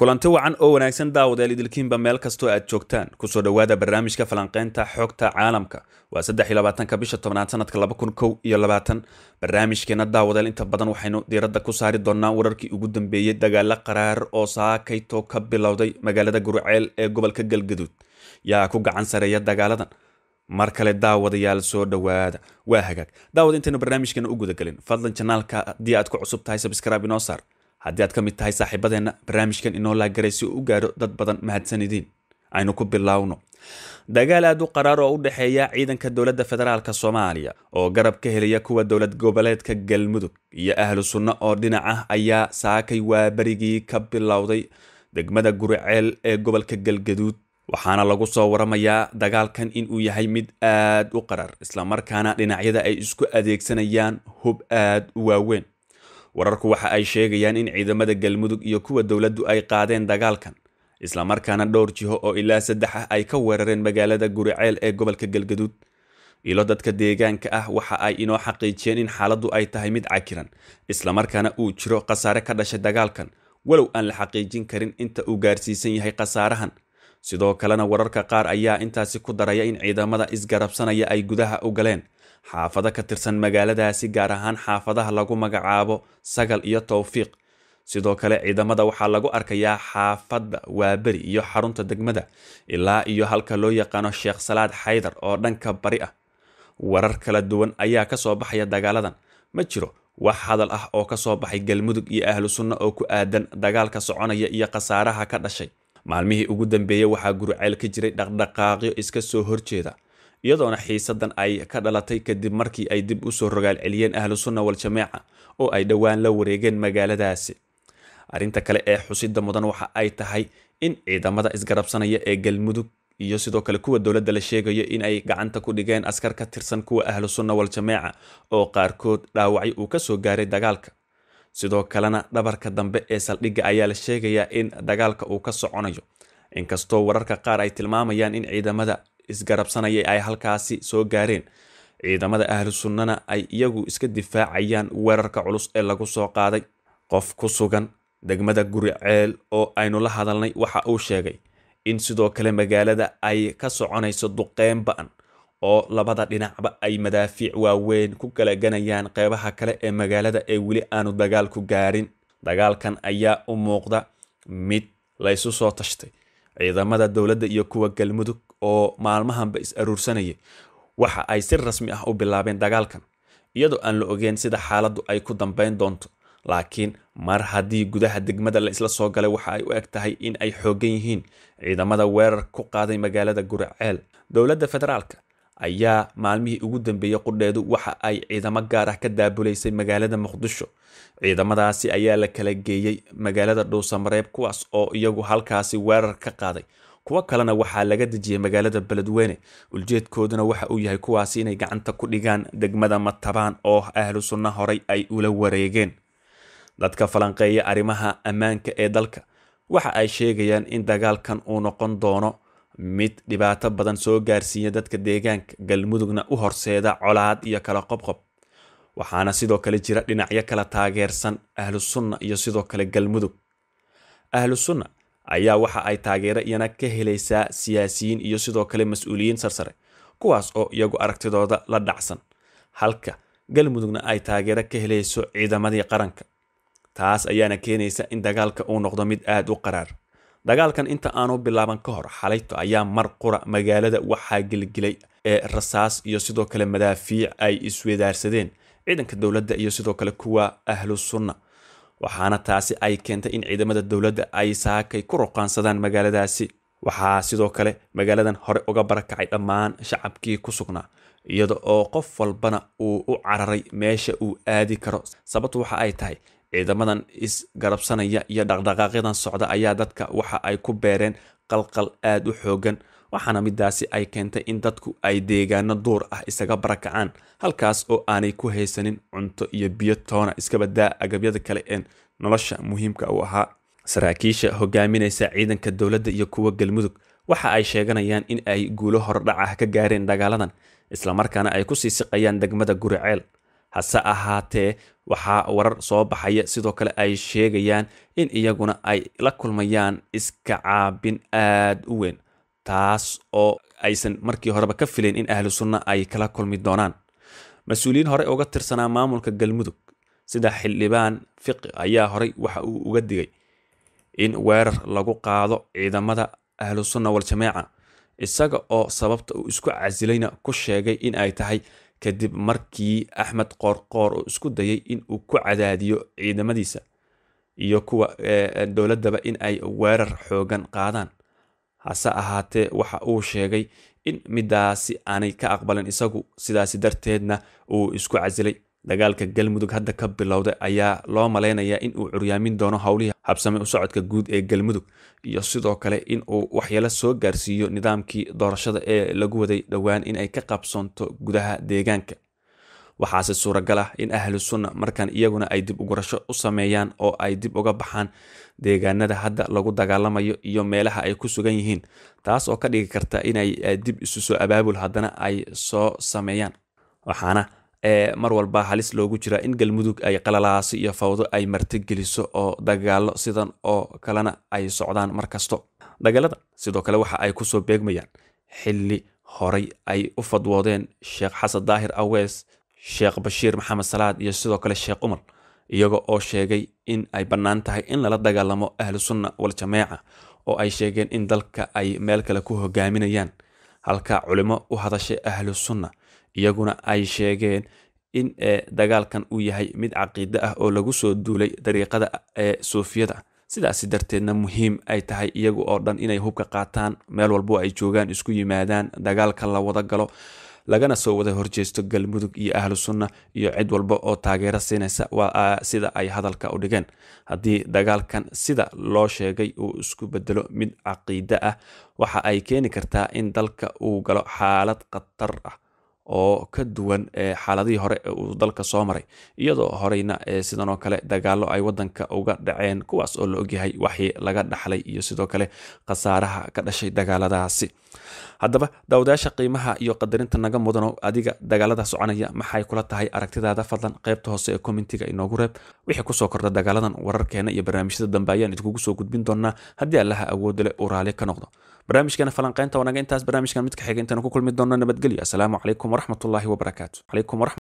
kulanti wacan oo wanaagsan daawadayaal idilkiinba meel kastoo aad joogtaan kusoo dhowaada barnaamijka falanqeynta xogta caalamka waa saddex iyo labaatanka bisha tobnaad sanadka laba kun kow iyo labaatan barnaamijkeena daawadayaal inta badan waxaynu diiradda ku saari doonaa wararkii ugu dambeeyey dagaalo qaraar oo saakayto ka bilowday magaalada gurceel ee gobolka galgaduud yaa ku gacan sareeya dagaaladan mar kale daawadayaal soo dhowaada waa hagaag daawad intaynu barnaamijkeena u gudagelin fadlan janaalka haddii aad ku cusub tahay sabskrib inoo saar haddii aad ka mid tahay saaxiibadeenna barnaamijkan inoo laagaray si uu u gaadho dad badan mahadsanidin aynu ku bilaawno dagaal aad u qaraar oo u dhexeeya ciidanka dowladda federaalk soomaaliya oo garab ka helaya kuwa dowlad goboleedka galmudug iyo ahlu sunno oo dhinac ah ayaa saakay waaberigii ka bilowday degmada guriceel ee gobolka galgaduud waxaana lagu soo waramayaa dagaalkan inuu yahay mid aad u qaraar islamarkaana dhinacyada ay isku adeegsanayaan hub aad u waaweyn wararku waxa ay sheegayaan in ciidamada galmudug iyo kuwa dowladdu ay qaadeen dagaalkan islamarkaana dhowr jiho oo ilaa saddex ah ay ka weerareen magaalada guriceel ee gobolka galgaduud ilo dadka deegaanka ah waxa ay inoo xaqiijiyeen in xaaladdu ay tahay mid cakiran islamarkaana uu jiro khasaare ka dhashay dagaalkan walow aan la xaqiijin karin inta uu gaarsiisan yahay khasaarahan sidoo kalena wararka qaar ayaa intaasi ku daraya in ciidamada isgarabsanaya ay gudaha u galeen xaafado ka tirsan magaaladaasi gaar ahaan xaafadaha lagu magacaabo sagal iyo towfiiq sidoo kale ciidamada waxaa lagu arkayaa xaafadda waaberi iyo xarunta degmada ilaa iyo halka loo yaqaano sheekh salaad xaydar oo dhanka bari ah warar kala duwan ayaa kasoo baxaya dagaaladan ma jiro wax hadal ah oo kasoo baxay galmudug iyo ahlu sunno oo ku aadan dagaalka soconaya iyo khasaaraha ka dhashay maalmihii ugu dambeeyey waxaa guriceel ka jiray dhaqdhaqaaqyo iska soo horjeeda iyadoona xiisadan ay ka dhalatay kadib markii ay dib usoo rogaal celiyeen ahlu sunna wal-jameeca oo ay dhowaan la wareegeen magaaladaasi arrinta kale ee xusida mudan waxa ay tahay in ciidamada isgarabsanaya ee galmudug iyo sidoo kale kuwa dowladda la sheegayo in ay gacanta ku dhigeen askar ka tirsan kuwa ahlu sunna wal-jameeca oo qaarkood dhaawacyo uu kasoo gaaray dagaalka sidoo kalena dhabarka dambe ee saldhigga ayaa la sheegayaa in dagaalka uu ka soconayo inkastoo wararka qaar ay tilmaamayaan in ciidamada isgarabsanaya ay halkaasi soo gaareen ciidamada ahlu sunnana ay iyagu iska difaacayaan weerarka culus ee lagu soo qaaday qof ku sugan degmada guriceel oo aynu la hadalnay waxa uu sheegay in sidoo kale magaalada ay ka soconayso duqeyn ba-an oo labada dhinacba ay madaafiic waaweyn ku galaganayaan qeybaha kale ee magaalada ee weli aanu dagaalku gaarin dagaalkan ayaa u muuqda mid laysu soo tashtay ciidamada dowladda iyo kuwa galmudug oo maalmahanba is aruursanayay waxa ay si rasmi ah u bilaabeen dagaalkan iyadoo aan la ogeyn sida xaaladdu ay ku dambeyn doonto laakiin mar haddii gudaha degmada la isla soo galay waxa ay u eg tahay in ay xoogan yihiin ciidamada weerar ku qaaday magaalada guriceel dowladda federaalka ayaa maalmihii ugu dambeeyey qudheedu waxa ay ciidamo gaar ah ka daabulaysay magaalada muqdisho ciidamadaasi ayaa la kala geeyey magaalada dhuusamareeb kuwaas oo iyagu halkaasi weerar ka qaaday kuwo kalena waxaa laga dejiyey magaalada beledweyne uljeedkooduna waxa uu yahay kuwaasi inay gacanta ku dhigaan degmada matabaan oo ahlu sunna horay ay ula wareegeen dadka falanqeeya arrimaha ammaanka ee dalka waxa ay sheegayaan in dagaalkan uu noqon doono mid dhibaato badan soo gaarsiiya dadka deegaanka galmudugna u horseeda colaad iyo kala qobqob waxaana sidoo kale jira dhinacyo kala taageersan ahlu sunna iyo sidoo kale galmudug ahlu sunna ayaa waxa ay taageero iyana ka helaysaa siyaasiyiin iyo sidoo kale mas-uuliyiin sarsare kuwaas oo iyagu aragtidooda la dhacsan halka galmudugna ay taageero ka helayso ciidamadii qaranka taas ayaana keenaysa in dagaalka uu noqdo mid aada u qaraar dagaalkan inta aanu bilaaban ka hor xalayto ayaa mar qura magaalada waxaa gelgelay ee rasaas iyo sidoo kale madaafiic ay iswedaarsadeen ciidanka dowladda iyo sidoo kale kuwa ahlu sunna waxaana taasi ay keentay in ciidamada dowladda ay saakay ku ruqaansadaan magaaladaasi waxaa sidoo kale magaaladan hore uga barakacay dhammaan shacabkii ku sugnaa iyada oo qof walbana uu u cararay meesha uu aadi karo sababtu waxa ay tahay ciidamadan isgarabsanaya iyo dhaqdhaqaaqyadan socda ayaa dadka waxa ay ku beereen qalqal aada u xoogan waxaana midaasi ay keentay in dadku ay deegaano duur ah isaga barakacaan halkaas oo aanay ku haysanin cunto iyo biyo toona iskabadaa agabyada kale ee nolosha muhiimka u ahaa saraakiisha hogaaminaysa ciidanka dowladda iyo kuwa galmudug waxa ay sheeganayaan in ay guulo hordhac ah ka gaareen dagaaladan islamarkaana ay kusii siqayaan degmada guriceel hase ahaatee waxaa warar soo baxaya sidoo kale ay sheegayaan in iyaguna ay la kulmayaan iska caabin aada u weyn taas oo aysan markii horeba ka filayn in ahlu sunna ay kala kulmi doonaan mas-uuliyiin horey uga tirsanaa maamulka galmudug sida xildhibaan fiqi ayaa horey waxa uu uga digay in weerar lagu qaado ciidamada ahlu sunna wal-jamaaca isaga oo sababta uu isku casilayna ku sheegay in ay tahay kadib markii axmed qoorqoor uu isku dayay in uu ku cadaadiyo ciidamadiisa iyo kuwa dowladdaba in ay weerar xoogan qaadaan hase ahaatee waxa uu sheegay in midaasi aanay ka aqbalin isagu sidaasi darteedna uu isku casilay dagaalka galmudug hadda ka bilowday ayaa loo malaynayaa in uu curyaamin doono howlihii habsame u socodka guud ee galmudug iyo sidoo kale in uu waxyeelo soo gaarsiiyo nidaamkii doorashada ee lagu waday dhowaan in ay ka qabsoonto gudaha deegaanka waxaase suuragal ah in ahlu sunna markan iyaguna ay dib ugurasho u sameeyaan oo ay dib uga baxaan deegaanada hadda lagu dagaalamayo iyo meelaha ay ku sugan yihiin taas oo ka dhigi karta inay dib isu soo abaabul haddana ay soo sameeyaan waxaana mar walba halis loogu jiraa in galmudug ay qalalaasi iyo fawdo ay martigeliso oo dagaalo sidan oo kalena ay socdaan mar kasto dagaalada sidoo kale waxa ay kusoo beegmayaan xili horay ay u fadwoodeen sheekh xasan daahir awees sheekh bashiir maxamed salaad iyo sidoo kale sheekh umar iyaga oo sheegay in ay bannaan tahay in lala dagaalamo ahlu sunna wal-jamaaca oo ay sheegeen in dalka ay meel kale ku hogaaminayaan halka culimo u hadashay ahlu sunna iyaguna ay sheegeen in dagaalkan uu yahay mid caqiide ah oo lagu soo duulay dariiqada ee suufiyada sidaasi darteedna muhiim ay tahay iyagu oo dhan inay hubka qaataan meel walbo ay joogaan isku yimaadaan dagaalka la wada galo lagana soo wada horjeesto galmudug iyo ahlu sunna iyo cid walba oo taageero siinaysa waa sida ay hadalka u dhigeen haddii dagaalkan sida loo sheegay uu isku bedelo mid caqiide ah waxa ay keeni kartaa in dalka uu galo xaalad khatar ah oo ka duwan xaaladihii hore ee uu dalka soo maray iyadoo horeyna sidan oo kale dagaalo ay wadanka uga dhaceen kuwaas oo la ogyahay waxii laga dhaxlay iyo sidoo kale khasaaraha ka dhashay dagaaladaasi haddaba daawadayaasha qiimaha iyo qadarinta naga mudano adiga dagaalada soconaya maxay kula tahay aragtidaada fadlan qaybta hoose ee commentiga inoogu reeb wixii kusoo kordha dagaaladan wararkeena iyo barnaamijyada dambe ayaan idinkugu soo gudbin doonaa haddii allaha awoodda leh uu raali ka noqdo barnaamijkeena falanqeynta wanaga intaas barnaamijkan midka xiga intaanu ku kulmi doonno nabadgelyo asalaamu calaykum waraxmatullaahi wabarakaatu